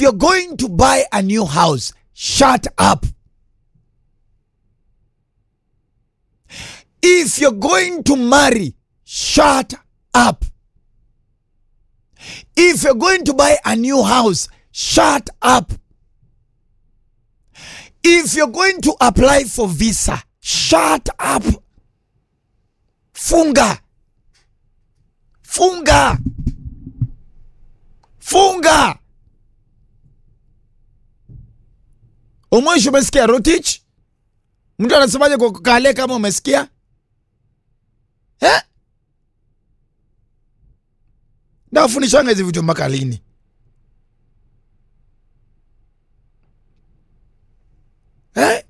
you're going to buy a new house, shut up. If you're going to marry, shut up. If you're going to buy a new house, shut up. If you're going to apply for visa, shut up. Funga. Funga. Funga. Umwisho umesikia Rotich? Mtu anasemaje kwa kale kama umesikia? Eh? Ndafundishanga hizi vitu mpaka lini? Eh?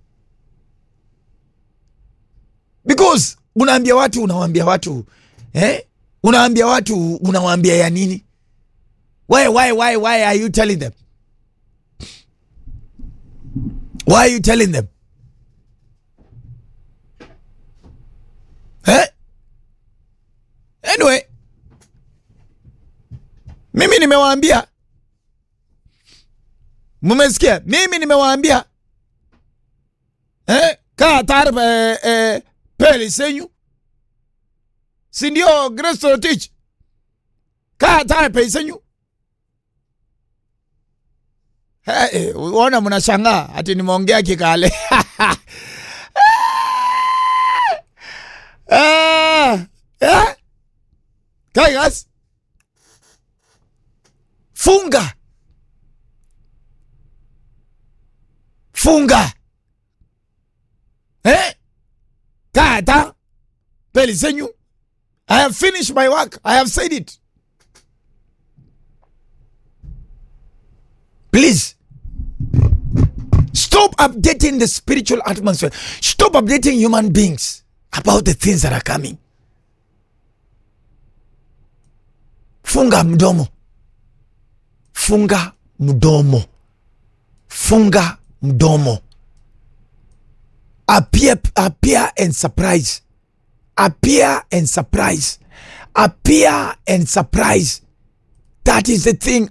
Because unaambia watu unawaambia watu eh? Unaambia watu unawaambia ya nini? Why why why why are you telling them? Why are you telling them? Eh? Anyway, mimi nimewaambia, mumesikia? Mimi nimewaambia eh, kaa tayari eh, eh, pele senyu, si ndio? Grace Rotich, kaa tayari pele senyu. Eh, eh, uona mnashangaa ati nimeongea kikale Ah, eh? Kai guys. Funga. Funga. Eh? Kata. Peli senyu. I have finished my work. I have said it. Please. Stop updating the spiritual atmosphere. Stop updating human beings about the things that are coming. Funga mdomo. Funga mdomo. Funga mdomo. Appear, appear and surprise. Appear and surprise. Appear and surprise. That is the thing.